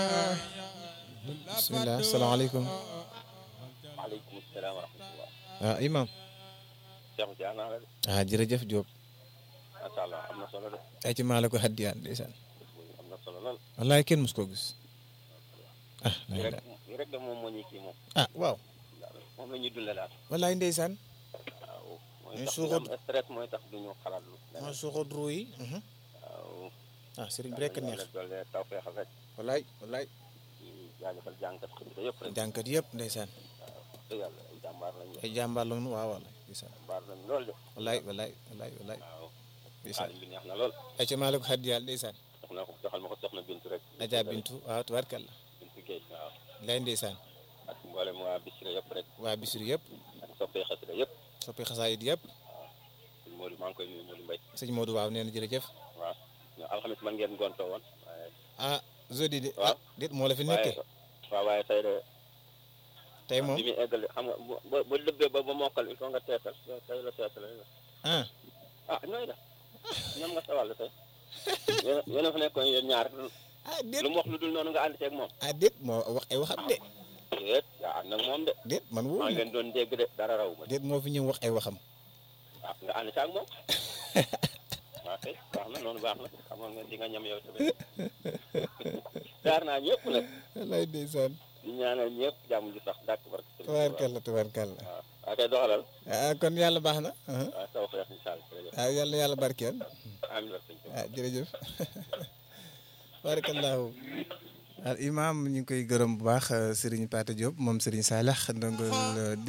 bisimilah salaamaaleykum. maaleykum salaam wa rahmatulah. ah imam Cheikh Dia naa la de. ah jërëjëf Diop. macha allah am na solo de. ay ci maa la ko haddiyaan ndeysaan. am na solo lool. wallaay kenn mus koo gis. ah lii rek lii rek de moom moo ñu kii moom. ah waaw. moom la ñuy dundee daal. wallaay ndeysaan. waaw mooy Ñu tax suuxat- ñu am stress mooy tax du ñu xalaat lu. moo suuxat ruu yi. waaw. ah sëriñ bi rek a neex. yàlla doole tawfeexal rek. wallaay wallaay. di jaajëfal jànkat xasida yëpp rek. jànkat yëpp ndeysaan. te yàlla ay jàmbaar lañu. ay jàmbaar la waaw wallaay ndeysaan. jàmbaar lañu lool de. wallaay wallaay wallaay wallaay waaw. ndeysaan. xaalis bi neex na lool. ay ci maa la ko haddiyaan ndeysaan. soxna ko joxal ma ko soxna Bintu rek. Adja Bintu waaw tubaarkalla. Bintu Guèye waaw. lay ndeysaan. ak mboolem waa Bichri yëpp rek. waa Bichri yëpp. ak soppee xasida yëpp. soppi xasaayit yëpp. sëñ Modou maa ngi koy nuyu Modou Mbaye. sëñ Modou waaw nee na jërëjëf. waaw. ñoo alxamis man ngeen gontoo woon. waaye ah jeudi de. Waaw. ah déet moo la fi waaye nekkee. waaw waaye tey de tey moom bi muy eggale xam nga bu bu bu dëbbee ba ba mokkal il faut nga teetal tey la teetal la ah. ah nooy def ñoom nga sawal tey yéen yéen a fa nekkoon yéen ñaar ah déet lu mu wax lu dul noonu nga ànd ceeg moom ah déet moo wax ay waxam de. déet yaa ànd ak moom de déet man maa wóor ngi na leen doon dégg de dara raw ma déet moo fi ñëw wax ay waxam. ah nga ànd caag moom waaw kay baax na noonu baax na xamoon nga di nga ñam yow tamit jaar naa ñëpp nag wallaay ndeysaan. di ñaanal ñëpp jàmm ji sax dàkk barke Sëriñ Tuubaa. tubaarkalla tubaarkalla. waaw waaw kay doxalal ah kon yàlla baax na. ah waaw taw feex incha allah jërëjëf ah yàlla yàlla barkeel. amiin barke Sëriñ Tuubaa. ah jërëjëf. barakallahu al imam ñu ngi koy gërëm bu baax Serigne Pata Diop moom Serigne Salah ndongol